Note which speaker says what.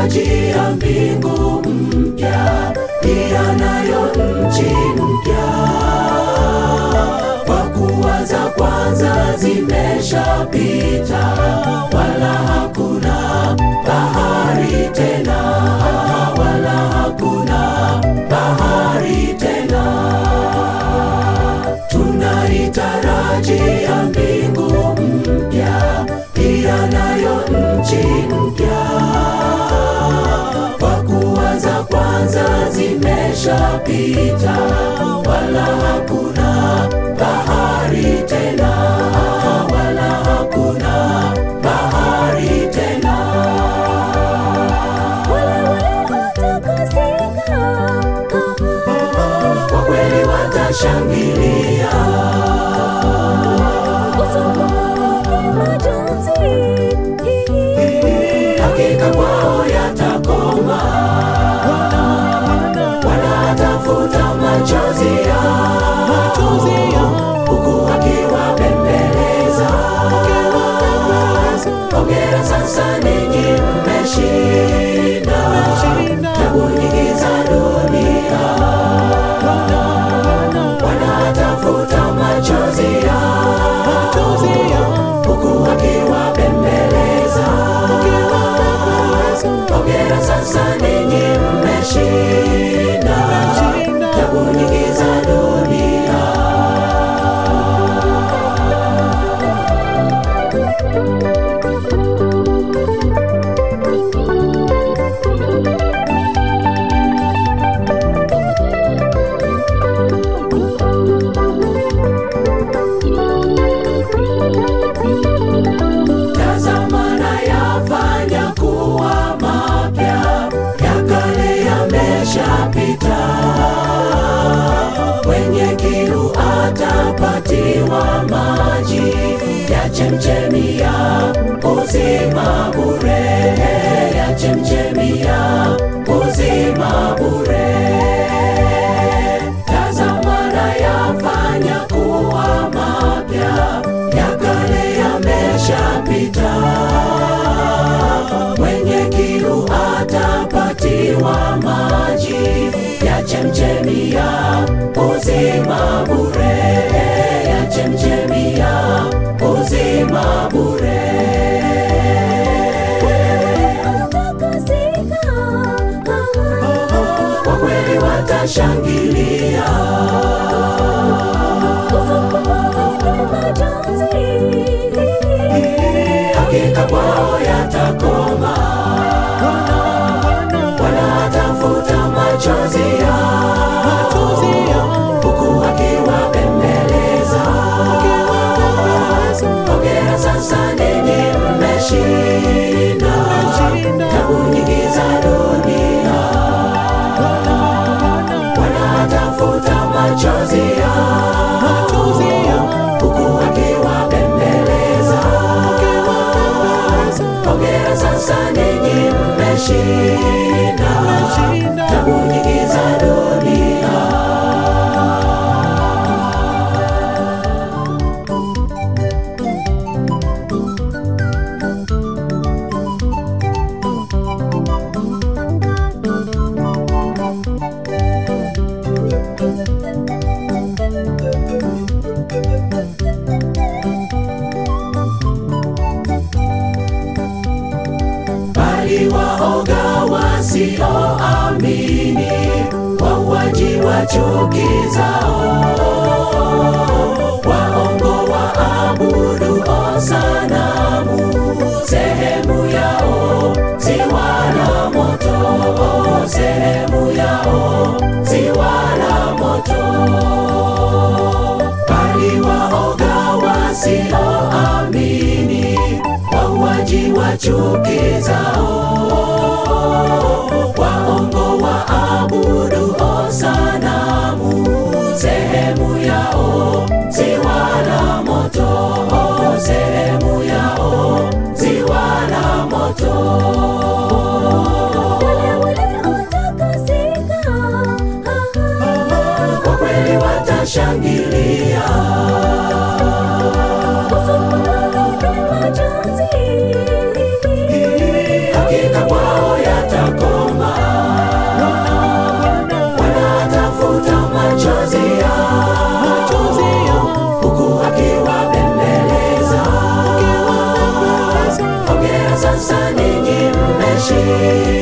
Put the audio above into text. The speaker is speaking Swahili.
Speaker 1: Twatarajia mbingu mpya, pia nayo nchi mpya, kwa kuwa za kwanza zimeshapita, wala hakuna bahari tena, wala hakuna bahari tena. Tunaitarajia mbingu mpya, pia nayo nchi mpya, kwa kuwa za kwanza zimeshapita, wala hakuna bahari tena, wala hakuna bahari tena.
Speaker 2: Wale waliotakasika,
Speaker 1: Kwa kweli watashangilia,
Speaker 2: usikumbuke majonzi.
Speaker 1: hakika kwao yatakoma, wanatafuta machozi yao, huku akiwabembeleza. Hongera sasa ninyi mmeshinda tabu nyingi za dunia, wanatafuta machozi yao, huku akiwabembeleza. Hongera sasa ninyi mmeshinda tabu nyingi za dunia. Tazama nayafanya kuwa mapya, ya kale yameshapita. Mwenye kiu atapatiwa maji ya chemchemi ya uzima bure, ya chemchemi ya uzima bure. Tazama nayafanya kuwa mapya, ya kale yameshapita. Mwenye kiu atapatiwa maji ya chemchemi ya uzima bure, ya chemchemi ya uzima bure.
Speaker 2: Watakasika,
Speaker 1: Kwa kweli watashangilia,
Speaker 2: usikumbuke majonzi.
Speaker 1: hakika kwao yatakoma, wanatafuta machozi yao, huku akiwabembeleza. Hongera sasa ninyi mmeshinda tabu nyingi za dunia, wanatafuta machozi yao, huku akiwabembeleza. Hongera sasa ninyi mmeshinda tabu nyingi za dunia. bali waoga wasioamini, wauaji wa chuki zao, waongo waabudu sanamu, sehemu yao ziwa la moto, sehemu yao ziwa la moto bali waoga wasioamini, wauaji wa chuki zao, waongo waabudu sanamu, sehemu yao ziwa la moto, sehemu yao ziwa la moto.
Speaker 2: Wale waliotakasika,
Speaker 1: Kwa kweli watashangilia,
Speaker 2: usikumbuke majonzi.
Speaker 1: hakika kwao yata Bwana